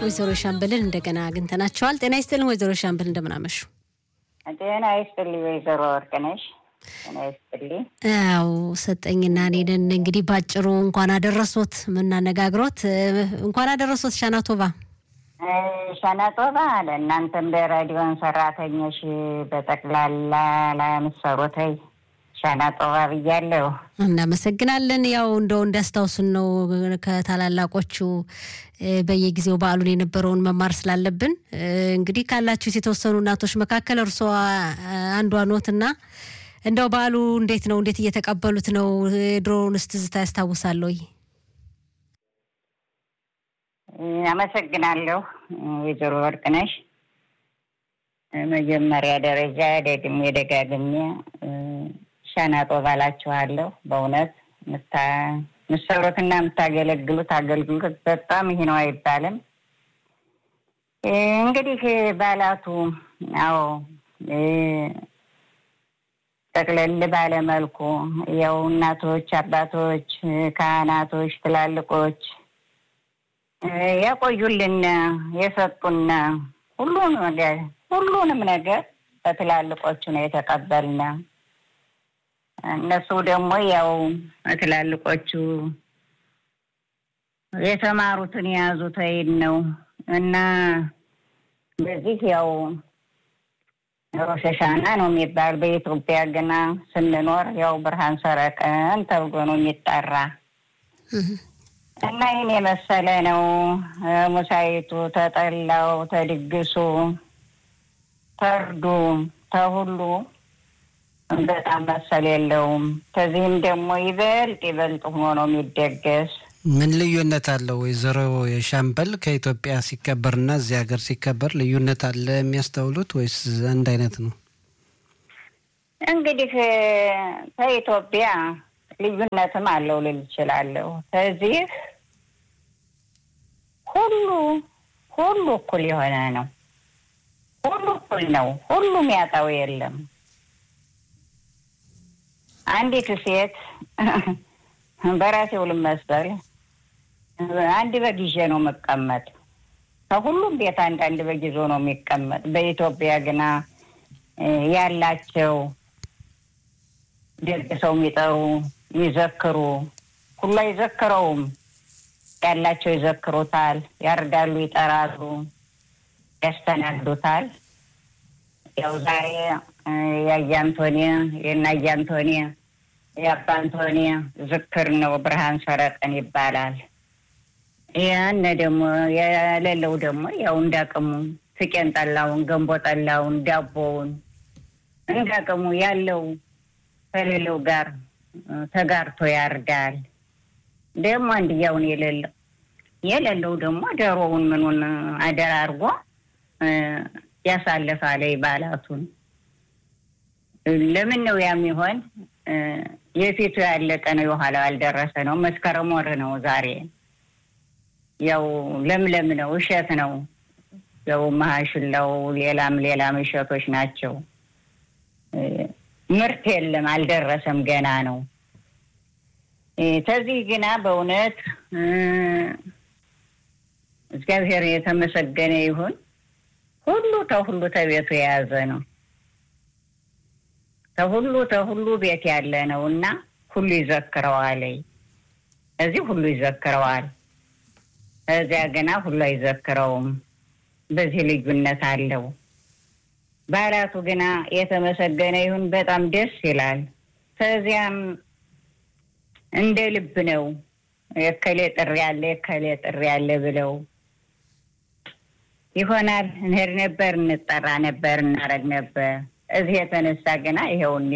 ወይዘሮ ሻምበልን እንደገና አግኝተናቸዋል። ጤና ይስጥልን ወይዘሮ ሻምበል እንደምናመሹ። ጤና ይስጥልኝ ወይዘሮ ወርቅነሽ። ጤና ይስጥልኝ። ያው ሰጠኝና እኔንን እንግዲህ ባጭሩ እንኳን አደረሶት የምናነጋግሮት እንኳን አደረሶት ሻናቶባ ሸነጦባ ለእናንተም ለሬዲዮን ሰራተኞች በጠቅላላ ለምትሰሩትይ ሸነጦባ ብያለሁ። እናመሰግናለን። ያው እንደው እንዲያስታውሱን ነው ከታላላቆቹ በየጊዜው በዓሉን የነበረውን መማር ስላለብን እንግዲህ ካላችሁት የተወሰኑ እናቶች መካከል እርስዎ አንዷ ኖትና እንደው በዓሉ እንዴት ነው? እንዴት እየተቀበሉት ነው? ድሮውንስ ትዝታ ያስታውሳል ወይ? አመሰግናለሁ ወይዘሮ ወርቅነሽ። መጀመሪያ ደረጃ ደግሜ ደጋግሜ ሸነጦ ባላችኋለሁ። በእውነት ምሰሩትና የምታገለግሉት አገልግሎት በጣም ይሄ ነው አይባልም። እንግዲህ ባላቱ አዎ ጠቅለል ባለመልኩ ያው እናቶች፣ አባቶች፣ ካህናቶች፣ ትላልቆች ያቆዩልን የሰጡን ሁሉን ነገር ሁሉንም ነገር በትላልቆቹ ነው የተቀበልን። እነሱ ደግሞ ያው ትላልቆቹ የተማሩትን የያዙት አይን ነው እና በዚህ ያው ሮሸሻና ነው የሚባል በኢትዮጵያ ግና ስንኖር ያው ብርሃን ሰረቀን ተብሎ ነው የሚጠራ እና ይህን የመሰለ ነው። ሙሳይቱ ተጠላው፣ ተድግሱ፣ ተርዱ፣ ተሁሉ በጣም መሰል የለውም። ከዚህም ደግሞ ይበልጥ ይበልጥ ሆኖ ነው የሚደገስ። ምን ልዩነት አለው ወይዘሮ የሻምበል ከኢትዮጵያ ሲከበርና እዚህ ሀገር ሲከበር ልዩነት አለ የሚያስተውሉት ወይስ አንድ አይነት ነው? እንግዲህ ከኢትዮጵያ ልዩነትም አለው ልል እችላለሁ። ከዚህ ሁሉ ሁሉ እኩል የሆነ ነው። ሁሉ እኩል ነው። ሁሉም ያጣው የለም። አንዲት ሴት በራሴው ልመሰል አንድ በግ ይዤ ነው መቀመጥ። ከሁሉም ቤት አንድ አንድ በግ ይዞ ነው የሚቀመጥ። በኢትዮጵያ ግና ያላቸው ደግ ሰው የሚጠሩ ይዘክሩ ሁሉ አይዘክረውም። ያላቸው ይዘክሩታል፣ ያርዳሉ፣ ይጠራሉ፣ ያስተናግዱታል። ያው ዛሬ የአያ አንቶኒ የእናያ አንቶኒ የአባ አንቶኒ ዝክር ነው፣ ብርሃን ሰረቀን ይባላል። ያነ ደግሞ የሌለው ደግሞ ያው እንዳቅሙ ፍቄን ጠላውን፣ ገንቦ ጠላውን፣ ዳቦውን እንዳቅሙ ያለው ከሌለው ጋር ተጋርቶ ያርዳል። ደግሞ አንድያውን የሌለው የሌለው ደግሞ ዶሮውን ምኑን አደራርጎ ያሳልፋል በዓላቱን። ለምን ነው ያም ይሆን? የፊቱ ያለቀ ነው፣ የኋላው ያልደረሰ ነው። መስከረም ወር ነው ዛሬ። ያው ለምለም ነው፣ እሸት ነው። ያው መሀሽላው ሌላም ሌላም እሸቶች ናቸው። ምርት የለም፣ አልደረሰም፣ ገና ነው። ከዚህ ግና በእውነት እግዚአብሔር የተመሰገነ ይሁን። ሁሉ ተሁሉ ተቤቱ የያዘ ነው። ተሁሉ ተሁሉ ቤት ያለ ነው እና ሁሉ ይዘክረዋል። እዚህ ሁሉ ይዘክረዋል፣ እዚያ ገና ሁሉ አይዘክረውም። በዚህ ልዩነት አለው። በዓላቱ ግና የተመሰገነ ይሁን በጣም ደስ ይላል። ከዚያም እንደ ልብ ነው። የከሌ ጥሪ ያለ የከሌ ጥሪ ያለ ብለው ይሆናል እንሄድ ነበር፣ እንጠራ ነበር፣ እናረግ ነበር። እዚህ የተነሳ ገና ይኸውን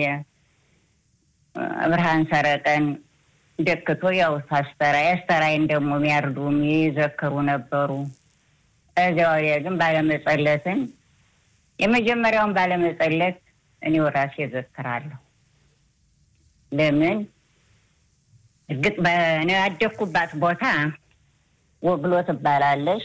ብርሃን ሰረቀን ደክቶ ያው ታስተራ ያስተራይን ደግሞ የሚያርዱ የሚዘክሩ ነበሩ። እዚያ ወዲያ ግን ባለመጸለትን የመጀመሪያውን ባለመጸለት እኔው ራሴ እዘክራለሁ። ለምን እርግጥ በእኔ ያደግኩባት ቦታ ወግሎ ትባላለች።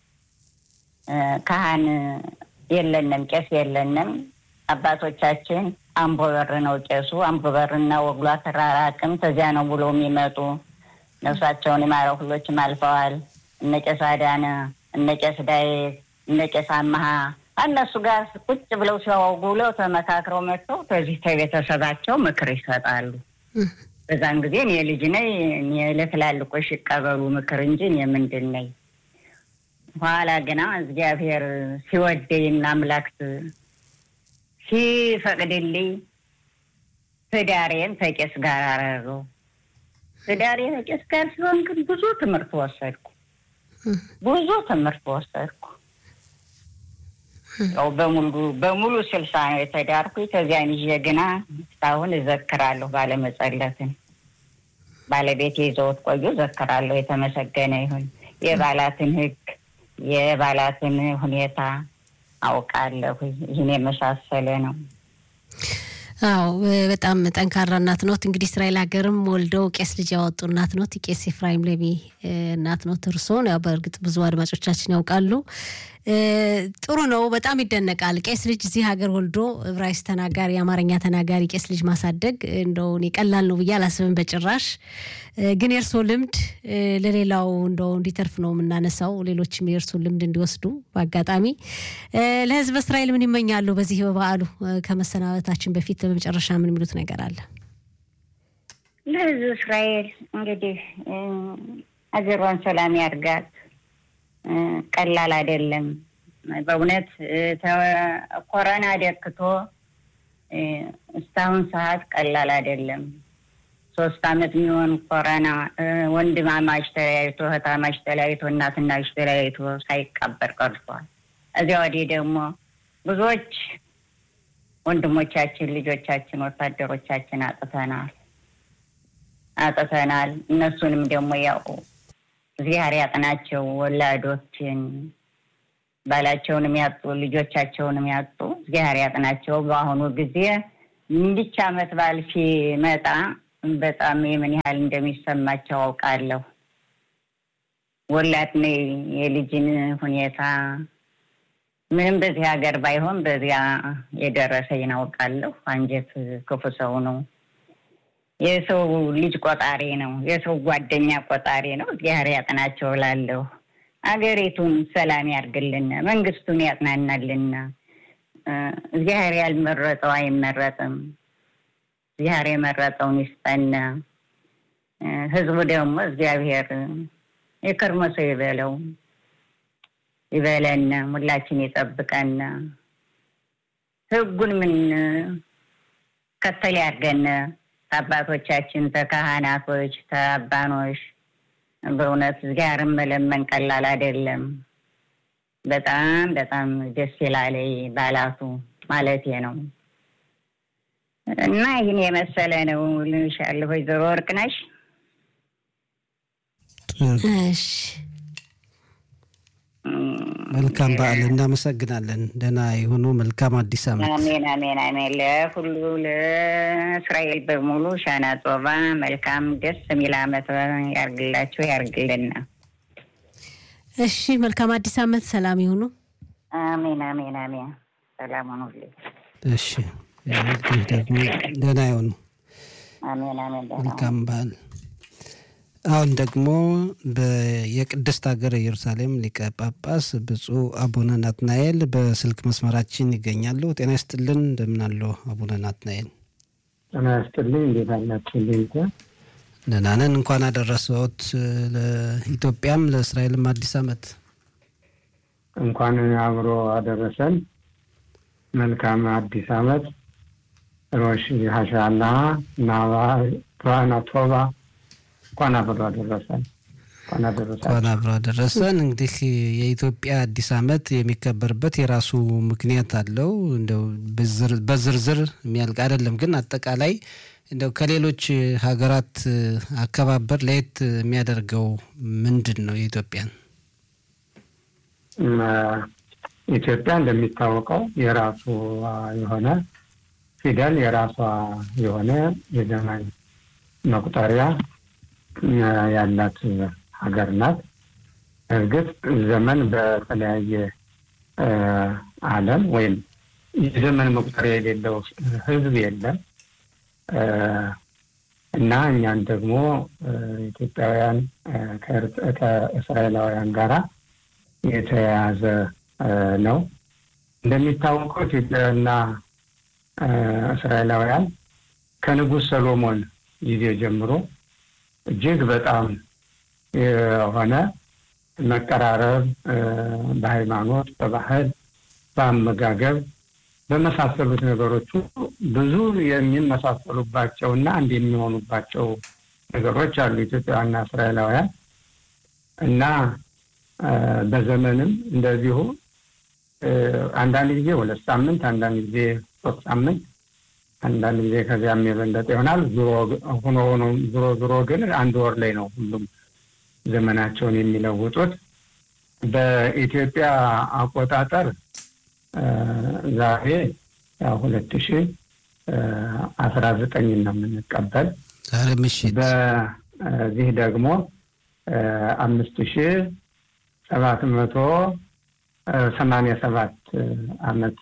ካህን የለንም፣ ቄስ የለንም። አባቶቻችን አምቦ በር ነው ቄሱ። አምቦ በርና ወግሎ ተራራቅም ተዚያ ነው ብሎ የሚመጡ ነፍሳቸውን የማረው ሁሎችም አልፈዋል። እነ ቄስ አዳነ እነ ቄስ ዳዊት እነ ቄስ አመሀ እነሱ ጋር ቁጭ ብለው ሲያወጉ ብለው ተመካክረው መጥተው ከዚህ ከቤተሰባቸው ምክር ይሰጣሉ። በዛን ጊዜ እኔ ልጅ ነኝ፣ እኔ ለትላልቆች ይቀበሉ ምክር እንጂ እኔ ምንድን ነኝ። ኋላ ግና እግዚአብሔር ሲወደኝና አምላክ ሲፈቅድልኝ ትዳሬን ከቄስ ጋር አረገው። ትዳሬ ከቄስ ጋር ሲሆን ግን ብዙ ትምህርት ወሰድኩ፣ ብዙ ትምህርት ወሰድኩ። ያው በሙሉ በሙሉ ስልሳ ነው የተዳርኩ። ከዚያን ይዤ ግና እስካሁን እዘክራለሁ። ባለመጸለትን ባለቤቴ ይዘውት ቆዩ። እዘክራለሁ። የተመሰገነ ይሁን። የባላትን ሕግ የባላትን ሁኔታ አውቃለሁ። ይህን የመሳሰለ ነው። አዎ በጣም ጠንካራ እናት ኖት። እንግዲህ እስራኤል ሀገርም ወልደው ቄስ ልጅ ያወጡ እናት ኖት። ቄስ ኤፍራይም ሌቢ እናት ኖት። እርሶን ያው በእርግጥ ብዙ አድማጮቻችን ያውቃሉ። ጥሩ ነው። በጣም ይደነቃል። ቄስ ልጅ እዚህ ሀገር ወልዶ ዕብራይስጥ ተናጋሪ፣ የአማርኛ ተናጋሪ ቄስ ልጅ ማሳደግ እንደው እኔ ቀላል ነው ብዬ አላስብም በጭራሽ። ግን የእርሶ ልምድ ለሌላው እንደው እንዲተርፍ ነው የምናነሳው፣ ሌሎችም የእርሶ ልምድ እንዲወስዱ። በአጋጣሚ ለሕዝብ እስራኤል ምን ይመኛሉ? በዚህ በበዓሉ ከመሰናበታችን በፊት በመጨረሻ ምን የሚሉት ነገር አለ? ለሕዝብ እስራኤል እንግዲህ አገሯን ሰላም ያርጋት። ቀላል አይደለም በእውነት ኮረና ደክቶ እስካሁን ሰዓት ቀላል አይደለም። ሶስት አመት የሚሆን ኮረና ወንድማማች ተለያይቶ እህታማች ተለያይቶ እናትና ልጅ ተለያይቶ ሳይቀበር ቀርቷል። እዚያ ወዲህ ደግሞ ብዙዎች ወንድሞቻችን፣ ልጆቻችን፣ ወታደሮቻችን አጥተናል አጥተናል። እነሱንም ደግሞ ያው እግዚአብሔር ያጥናቸው። ወላዶችን ባላቸውንም ያጡ ልጆቻቸውንም ያጡ እግዚአብሔር ያጥናቸው። በአሁኑ ጊዜ እንዲች አመት በዓል ሲመጣ በጣም የምን ያህል እንደሚሰማቸው አውቃለሁ። ወላድ ነኝ የልጅን ሁኔታ ምንም በዚህ ሀገር ባይሆን በዚያ የደረሰኝ አውቃለሁ። አንጀት ክፉ ሰው ነው። የሰው ልጅ ቆጣሪ ነው። የሰው ጓደኛ ቆጣሪ ነው። እግዚአብሔር ያጥናቸው እላለሁ። አገሪቱን ሰላም ያርግልና፣ መንግስቱን ያጥናናልና። እግዚአብሔር ያልመረጠው አይመረጥም። እግዚአብሔር የመረጠውን ይስጠና። ህዝቡ ደግሞ እግዚአብሔር የከርሞ ሰው ይበለው ይበለና፣ ሁላችን ይጠብቀና። ህጉን ምን ከተል ያርገና ከአባቶቻችን ተካህናቶች ተአባኖች በእውነት እግዚአብሔርን መለመን ቀላል አይደለም። በጣም በጣም ደስ ይላል ባላቱ ማለቴ ነው። እና ይህን የመሰለ ነው ልንሻለሁ። ወይዘሮ ወርቅነሽ እሺ መልካም በዓል። እናመሰግናለን። ደህና የሆኑ መልካም አዲስ ዓመት። አሜን አሜን አሜን። ለሁሉ ለእስራኤል በሙሉ ሻና ጾባ መልካም ደስ የሚል ዓመት ያርግላችሁ ያርግልና። እሺ መልካም አዲስ ዓመት። ሰላም ይሁኑ። አሜን አሜን አሜን። ሰላም ሁኑልኝ። እሺ እንግዲህ ደግሞ ደህና የሆኑ አሜን አሜን። ደህና መልካም በዓል። አሁን ደግሞ የቅድስት ሀገር ኢየሩሳሌም ሊቀ ጳጳስ ብፁዕ አቡነ ናትናኤል በስልክ መስመራችን ይገኛሉ። ጤና ይስጥልን። እንደምን አለው አቡነ ናትናኤል? ጤና ይስጥልኝ። እንዴት አላችሁልኝ? ደህና ነን። እንኳን አደረሰዎት ለኢትዮጵያም ለእስራኤልም አዲስ ዓመት። እንኳን አብሮ አደረሰን። መልካም አዲስ ዓመት ሮሽ ሀሻላ እና ብርሃና ቶባ እንኳን አብሮ አደረሰን። እንኳን አደረሰን። እንኳን አብሮ አደረሰን። እንግዲህ የኢትዮጵያ አዲስ ዓመት የሚከበርበት የራሱ ምክንያት አለው። እንደው በዝርዝር የሚያልቅ አይደለም፣ ግን አጠቃላይ እንደው ከሌሎች ሀገራት አከባበር ለየት የሚያደርገው ምንድን ነው? የኢትዮጵያን ኢትዮጵያ እንደሚታወቀው የራሱ የሆነ ፊደል የራሷ የሆነ የዘመን መቁጠሪያ ያላት ሀገር ናት። እርግጥ ዘመን በተለያየ ዓለም ወይም የዘመን መቁጠሪያ የሌለው ሕዝብ የለም እና እኛን ደግሞ ኢትዮጵያውያን ከእስራኤላውያን ጋራ የተያያዘ ነው። እንደሚታወቀው ኢትዮጵያና እስራኤላውያን ከንጉሥ ሰሎሞን ጊዜ ጀምሮ እጅግ በጣም የሆነ መቀራረብ በሃይማኖት፣ በባህል፣ በአመጋገብ በመሳሰሉት ነገሮች ብዙ የሚመሳሰሉባቸው እና አንድ የሚሆኑባቸው ነገሮች አሉ ኢትዮጵያውያንና እስራኤላውያን እና በዘመንም እንደዚሁ አንዳንድ ጊዜ ሁለት ሳምንት፣ አንዳንድ ጊዜ ሶስት ሳምንት፣ አንዳንድ ጊዜ ከዚያም የበለጠ ይሆናል። ሆኖ ሆኖ ዞሮ ዞሮ ግን አንድ ወር ላይ ነው ሁሉም ዘመናቸውን የሚለውጡት። በኢትዮጵያ አቆጣጠር ዛሬ ሁለት ሺ አስራ ዘጠኝ ነው የምንቀበል ዛሬ ምሽት በዚህ ደግሞ አምስት ሺ ሰባት መቶ ሰማንያ ሰባት አመት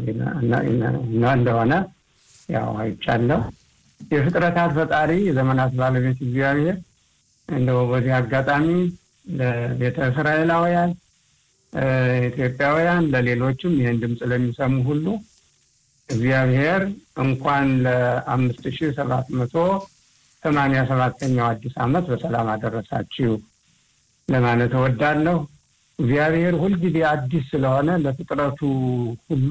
እንደሆነ ያው አይቻለሁ። የፍጥረታት ፈጣሪ የዘመናት ባለቤት እግዚአብሔር እንደው በዚህ አጋጣሚ ለቤተ እስራኤላውያን ኢትዮጵያውያን፣ ለሌሎችም ይህን ድምፅ ለሚሰሙ ሁሉ እግዚአብሔር እንኳን ለአምስት ሺ ሰባት መቶ ሰማንያ ሰባተኛው አዲስ ዓመት በሰላም አደረሳችሁ ለማለት እወዳለሁ። እግዚአብሔር ሁልጊዜ አዲስ ስለሆነ ለፍጥረቱ ሁሉ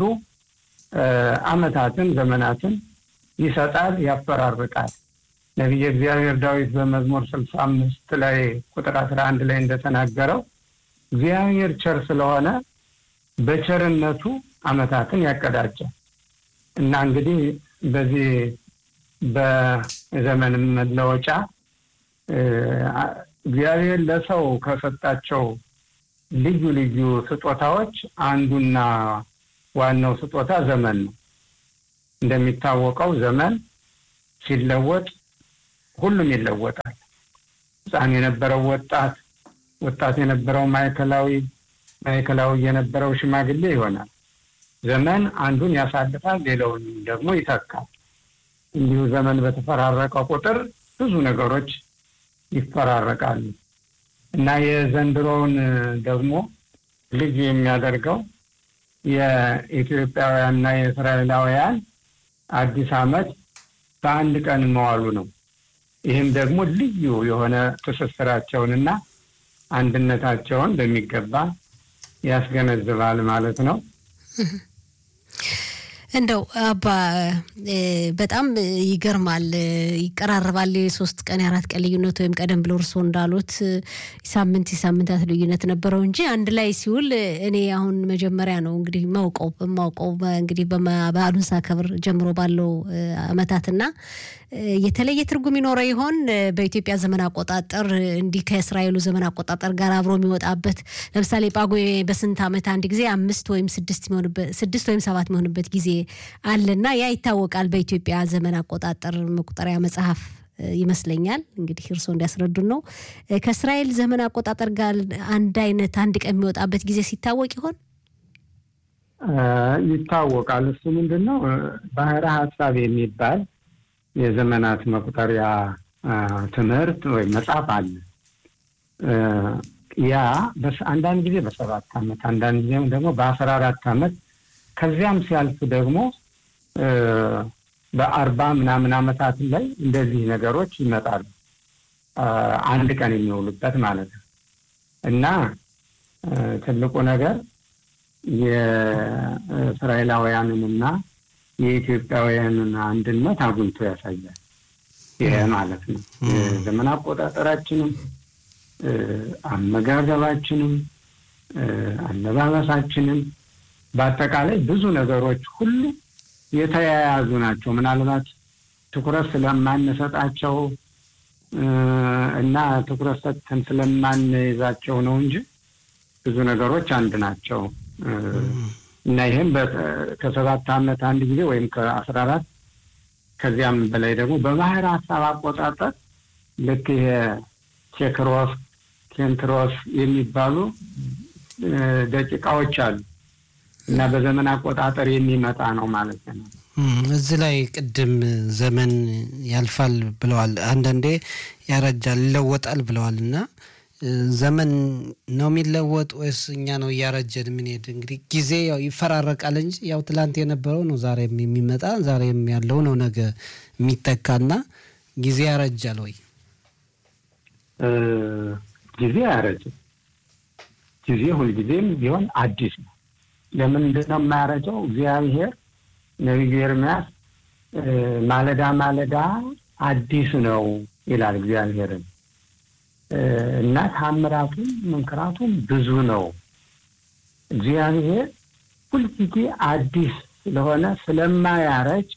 ዓመታትን ዘመናትን ይሰጣል፣ ያፈራርቃል። ነቢየ እግዚአብሔር ዳዊት በመዝሙር ስልሳ አምስት ላይ ቁጥር አስራ አንድ ላይ እንደተናገረው እግዚአብሔር ቸር ስለሆነ በቸርነቱ ዓመታትን ያቀዳጃል እና እንግዲህ በዚህ በዘመን መለወጫ እግዚአብሔር ለሰው ከሰጣቸው ልዩ ልዩ ስጦታዎች አንዱና ዋናው ስጦታ ዘመን ነው። እንደሚታወቀው ዘመን ሲለወጥ ሁሉም ይለወጣል። ሕፃን የነበረው ወጣት፣ ወጣት የነበረው ማዕከላዊ፣ ማዕከላዊ የነበረው ሽማግሌ ይሆናል። ዘመን አንዱን ያሳልፋል፣ ሌላውን ደግሞ ይተካል። እንዲሁ ዘመን በተፈራረቀ ቁጥር ብዙ ነገሮች ይፈራረቃሉ እና የዘንድሮውን ደግሞ ልዩ የሚያደርገው የኢትዮጵያውያንና የእስራኤላውያን አዲስ ዓመት በአንድ ቀን መዋሉ ነው። ይህም ደግሞ ልዩ የሆነ ትስስራቸውንና አንድነታቸውን በሚገባ ያስገነዝባል ማለት ነው። እንደው አባ በጣም ይገርማል። ይቀራረባል። የሶስት ቀን የአራት ቀን ልዩነት ወይም ቀደም ብሎ እርስዎ እንዳሉት ሳምንት የሳምንታት ልዩነት ነበረው እንጂ አንድ ላይ ሲውል እኔ አሁን መጀመሪያ ነው እንግዲህ ማውቀው በማውቀው እንግዲህ በዓሉን ሳከብር ጀምሮ ባለው አመታትና የተለየ ትርጉም ይኖረው ይሆን? በኢትዮጵያ ዘመን አቆጣጠር እንዲህ ከእስራኤሉ ዘመን አቆጣጠር ጋር አብሮ የሚወጣበት ለምሳሌ ጳጉሜ በስንት ዓመት አንድ ጊዜ አምስት ወይም ስድስት ስድስት ወይም ሰባት የሚሆንበት ጊዜ አለና ያ ይታወቃል። በኢትዮጵያ ዘመን አቆጣጠር መቁጠሪያ መጽሐፍ ይመስለኛል። እንግዲህ እርስዎ እንዲያስረዱን ነው። ከእስራኤል ዘመን አቆጣጠር ጋር አንድ አይነት አንድ ቀን የሚወጣበት ጊዜ ሲታወቅ ይሆን? ይታወቃል። እሱ ምንድን ነው ባህረ ሀሳብ የሚባል የዘመናት መቁጠሪያ ትምህርት ወይም መጽሐፍ አለ። ያ አንዳንድ ጊዜ በሰባት ዓመት አንዳንድ ጊዜም ደግሞ በአስራ አራት ዓመት ከዚያም ሲያልፍ ደግሞ በአርባ ምናምን ዓመታት ላይ እንደዚህ ነገሮች ይመጣሉ። አንድ ቀን የሚውሉበት ማለት ነው እና ትልቁ ነገር የእስራኤላውያንንና የኢትዮጵያውያንን አንድነት አጉልቶ ያሳያል። ይሄ ማለት ነው የዘመን አቆጣጠራችንም፣ አመጋገባችንም፣ አለባበሳችንም በአጠቃላይ ብዙ ነገሮች ሁሉ የተያያዙ ናቸው። ምናልባት ትኩረት ስለማንሰጣቸው እና ትኩረት ሰጥተን ስለማንይዛቸው ነው እንጂ ብዙ ነገሮች አንድ ናቸው እና ይህም ከሰባት ዓመት አንድ ጊዜ ወይም ከአስራ አራት ከዚያም በላይ ደግሞ በባህር ሀሳብ አቆጣጠር ልክ ይሄ ኬክሮስ ኬንትሮስ የሚባሉ ደቂቃዎች አሉ እና በዘመን አቆጣጠር የሚመጣ ነው ማለት ነው። እዚህ ላይ ቅድም ዘመን ያልፋል ብለዋል፣ አንዳንዴ ያረጃል፣ ይለወጣል ብለዋል እና ዘመን ነው የሚለወጥ ወይስ እኛ ነው እያረጀን የምንሄድ? እንግዲህ ጊዜ ያው ይፈራረቃል እንጂ ያው ትላንት የነበረው ነው ዛሬም የሚመጣ ዛሬም ያለው ነው ነገ የሚተካና ጊዜ ያረጃል ወይ? ጊዜ አያረጅም። ጊዜ ሁልጊዜም ቢሆን አዲስ ነው። ለምንድን ነው የማያረጀው? እግዚአብሔር ነቢዩ ኤርምያስ ማለዳ ማለዳ አዲስ ነው ይላል እግዚአብሔርን እና ታምራቱም መንክራቱም ብዙ ነው። እግዚአብሔር ሁልጊዜ አዲስ ስለሆነ ስለማያረጅ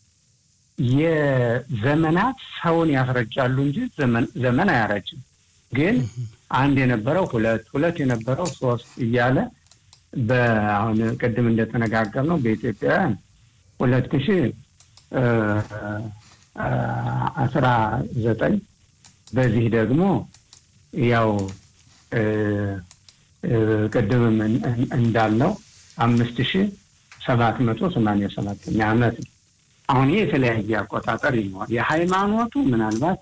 የዘመናት ሰውን ያስረጃሉ እንጂ ዘመን አያረጅም። ግን አንድ የነበረው ሁለት ሁለት የነበረው ሶስት እያለ በአሁን ቅድም እንደተነጋገር ነው በኢትዮጵያውያን ሁለት ሺህ አስራ ዘጠኝ በዚህ ደግሞ ያው ቅድምም እንዳልነው አምስት ሺህ ሰባት መቶ ሰማንያ ሰባተኛ ዓመት ነው። አሁን ይህ የተለያየ አቆጣጠር ይኖራል። የሃይማኖቱ ምናልባት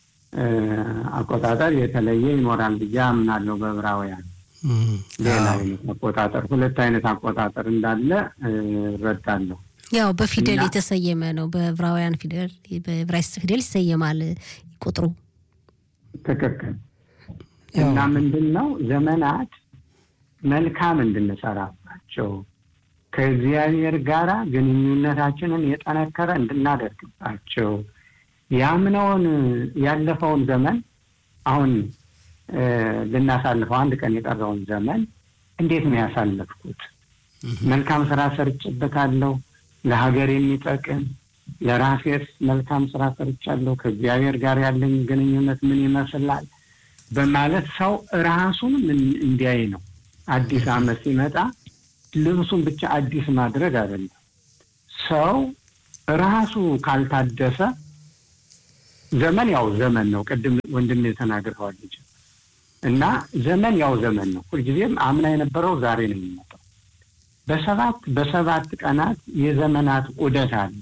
አቆጣጠር የተለየ ይኖራል ብዬ አምናለሁ። በዕብራውያን ሌላ አይነት አቆጣጠር ሁለት አይነት አቆጣጠር እንዳለ እረዳለሁ። ያው በፊደል የተሰየመ ነው። በዕብራውያን ፊደል በዕብራይስጥ ፊደል ይሰየማል ቁጥሩ። ትክክል እና ምንድን ነው ዘመናት መልካም እንድንሰራባቸው ከእግዚአብሔር ጋር ግንኙነታችንን የጠነከረ እንድናደርግባቸው ያምነውን ያለፈውን ዘመን አሁን ልናሳልፈው አንድ ቀን የቀረውን ዘመን እንዴት ነው ያሳለፍኩት? መልካም ስራ ሰርጭበታለሁ፣ ለሀገር የሚጠቅም ለራሴስ መልካም ስራ ሰርቻለሁ፣ ከእግዚአብሔር ጋር ያለኝ ግንኙነት ምን ይመስላል በማለት ሰው ራሱን እንዲያይ ነው። አዲስ ዓመት ሲመጣ ልብሱን ብቻ አዲስ ማድረግ አይደለም። ሰው ራሱ ካልታደሰ ዘመን ያው ዘመን ነው። ቅድም ወንድም ተናግረዋል ልጅ እና ዘመን ያው ዘመን ነው። ሁልጊዜም አምና የነበረው ዛሬ ነው የሚመጣው። በሰባት በሰባት ቀናት የዘመናት ዑደት አለ።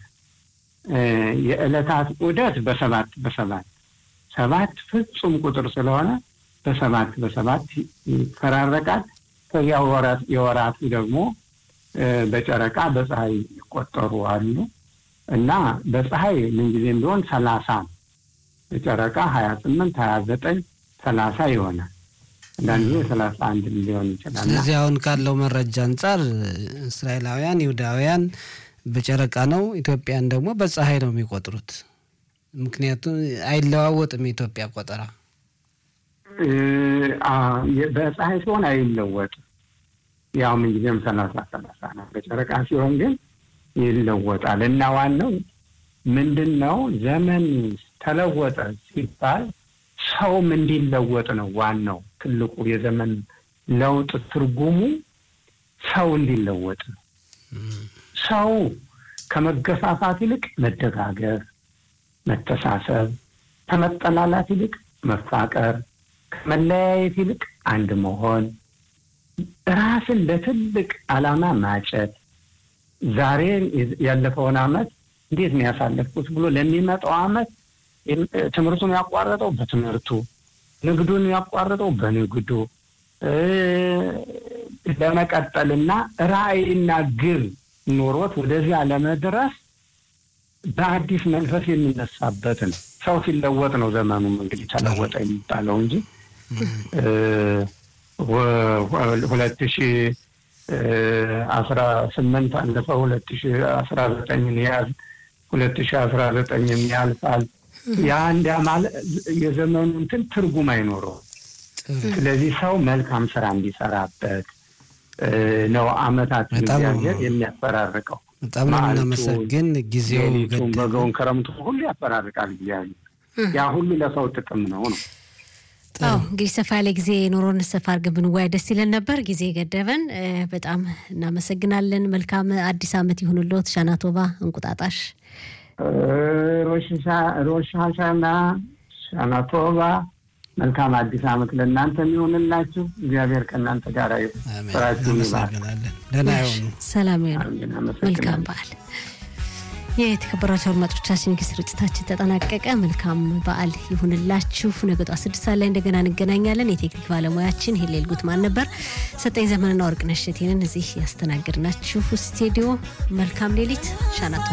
የዕለታት ዑደት በሰባት በሰባት ሰባት ፍጹም ቁጥር ስለሆነ በሰባት በሰባት ይፈራረቃል። ከዚያ የወራቱ ደግሞ በጨረቃ በፀሐይ ይቆጠሩ አሉ እና በፀሐይ ምንጊዜም ቢሆን ሰላሳ ነው። በጨረቃ ሀያ ስምንት ሀያ ዘጠኝ ሰላሳ ይሆናል። አንዳንድ ጊዜ ሰላሳ አንድ ሊሆን ይችላል። ስለዚህ አሁን ካለው መረጃ አንጻር እስራኤላውያን ይሁዳውያን በጨረቃ ነው፣ ኢትዮጵያን ደግሞ በፀሐይ ነው የሚቆጥሩት። ምክንያቱም አይለዋወጥም የኢትዮጵያ ቆጠራ በፀሐይ ሲሆን አይለወጥም። ያው ምንጊዜም ሰላሳ ሰላሳ ነው። በጨረቃ ሲሆን ግን ይለወጣል እና ዋናው ምንድን ነው ዘመን ተለወጠ ሲባል ሰውም እንዲለወጥ ነው። ዋናው ትልቁ የዘመን ለውጥ ትርጉሙ ሰው እንዲለወጥ ነው። ሰው ከመገፋፋት ይልቅ መደጋገፍ፣ መተሳሰብ፣ ከመጠላላት ይልቅ መፋቀር፣ ከመለያየት ይልቅ አንድ መሆን፣ ራስን ለትልቅ ዓላማ ማጨት፣ ዛሬ ያለፈውን ዓመት እንዴት ነው ያሳለፍኩት ብሎ ለሚመጣው ዓመት ትምህርቱን ያቋረጠው በትምህርቱ፣ ንግዱን ያቋረጠው በንግዱ ለመቀጠልና ራዕይና ግብ ኖሮት ወደዚያ ለመድረስ በአዲስ መንፈስ የሚነሳበት ነው። ሰው ሲለወጥ ነው ዘመኑም እንግዲህ ተለወጠ የሚባለው እንጂ ሁለት ሺ አስራ ስምንት አለፈ ሁለት ሺ አስራ ዘጠኝን ያዝ ሁለት ሺ አስራ ዘጠኝም ያልፋል። የአንድ ማለት የዘመኑ እንትን ትርጉም አይኖረውም። ስለዚህ ሰው መልካም ስራ እንዲሰራበት ነው አመታት እግዚአብሔር የሚያፈራርቀው። በጣም ነው የምናመሰግን። ጊዜው ሌሊቱን፣ በጋውን፣ ክረምቱ ሁሉ ያፈራርቃል እግዚአብሔር። ያ ሁሉ ለሰው ጥቅም ነው ነው አዎ እንግዲህ ሰፋ ያለ ጊዜ ኑሮን ሰፋ አድርገን ብንወያይ ደስ ይለን ነበር። ጊዜ ገደበን። በጣም እናመሰግናለን። መልካም አዲስ አመት ይሁንልዎት። ሻናቶባ እንቁጣጣሽ ሮሽ ሀሻና ሻናቶባ መልካም አዲስ አመት ለእናንተ የሚሆንላችሁ። እግዚአብሔር ከእናንተ ጋር ስራችሁን ይባል። ደህና ይሆኑ። ሰላም ይሆኑ። መልካም በዓል የተከበራቸው አድማጮቻችን እንግዲህ ስርጭታችን ተጠናቀቀ። መልካም በዓል ይሁንላችሁ። ነገ ጠዋት ስድስት ሰዓት ላይ እንደገና እንገናኛለን። የቴክኒክ ባለሙያችን ሄሌል ጉትማን ነበር። ሰጠኝ ዘመንና ወርቅነሽ እሸቴንን እዚህ ያስተናገድናችሁ ስቱዲዮ። መልካም ሌሊት ሻናቶ